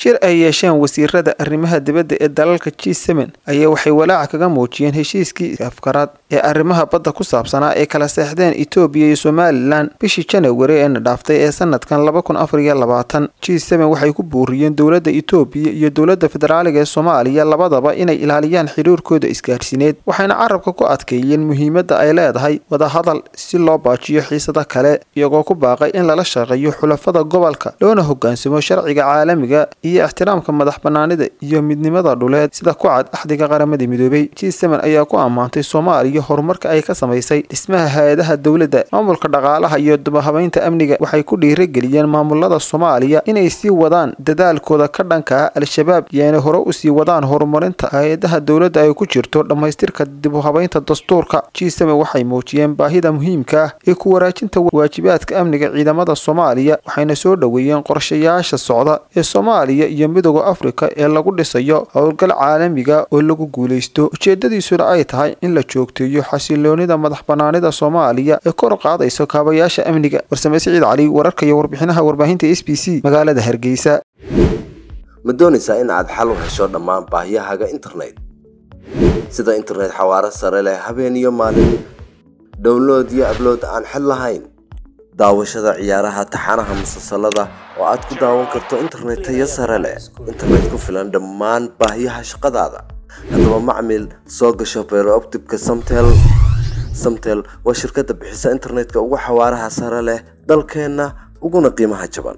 shir ay yeesheen wasiirada arrimaha dibadda ee dalalka g seven ayaa waxay walaaca kaga muujiyeen heshiiskii afkaraad ee arrimaha badda ku saabsanaa ee kala seexdeen etoobiya iyo somalilan bishii janawari eena dhaaftay ee sanadkan laba kun afar iyo labaatan g seven waxay ku buuriyeen dowladda etoobiya iyo dowladda federaaliga ee soomaaliya labadaba inay ilaaliyaan xiriirkooda isgaadhsiineed waxayna carabka ku adkeeyeen muhiimadda ay leedahay wadahadal si loo baajiyo xiisada kale iyagoo ku baaqay in lala shaqeeyo xulafada gobolka loona hogaansamo sharciga caalamiga iyo ixtiraamka madax banaanida iyo midnimada dhuleed sida ku cad axdiga qaramada midoobay g seven ayaa ku ammaantay soomaaliya horumarka ay ka samaysay dhismaha hay-adaha dowladda maamulka dhaqaalaha iyo dubahabeynta amniga waxay ku dhiirageliyeen maamulada soomaaliya inay sii wadaan dadaalkooda ka dhanka ah al-shabaab iyo inay hore usii wadaan horumarinta hay-adaha dowladda ay ku jirto dhammaystirka dib u habeynta dastuurka g seven waxay muujiyeen baahida muhiimka ah ee ku waraajinta waajibaadka amniga ciidamada soomaaliya waxayna soo dhoweeyeen qorshayaasha socda ee soomaaliya iyo midooda afrika ee lagu dhisayo howlgal caalamiga oo lagu guulaysto ujeedadiisuna ay tahay in la joogteeyo xasiloonida madax banaanida soomaaliya ee kor qaadayso kaabayaasha amniga warsame siciid cali wararka iyo warbixinaha warbaahinta s b c magaalada hargeysa ma doonaysaa in aad xal u hesho dhammaan baahiyahaaga internet sida internet xawaaro sare leh habeen iyo maalin download iyo ablood aan xid lahayn daawashada ciyaaraha taxanaha musalsalada oo aad ku daawan karto internet tayo sare leh internet ku filan dhammaan baahiyaha shaqadaada haddaba macmil soo gasho beerooptibka samtel samtel waa shirkadda bixisa internetka ugu xawaaraha sare leh dalkeenna uguna qiimaha jaban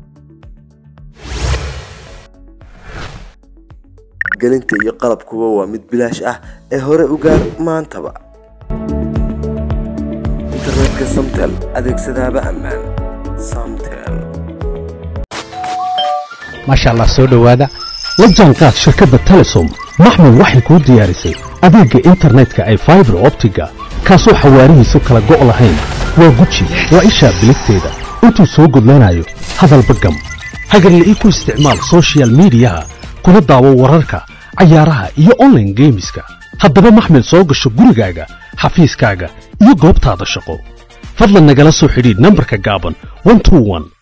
gelinta iyo qalabkuba waa mid bilaash ah ee hore u gaar maantaba internetka samtel adeegsadaaba ammaan samtel maasha allah soo dhowaada la jaanqaad shirkadda telesom maxmed waxay kuu diyaarisay adeegga internetka ay faibar optiga kaasoo xawaarihiisu kala go' lahayn waa guji waa ishaa biligteeda intuu soo gudlanayo hadalba gam hagarla ii ku isticmaal sochial midiyaha kuna daawo wararka cayaaraha iyo onlaine geemiska haddaba maxmed soo gasho gurigaaga xafiiskaaga iyo goobtaada shaqo fadlan nagala soo xidhiidh nambarka gaaban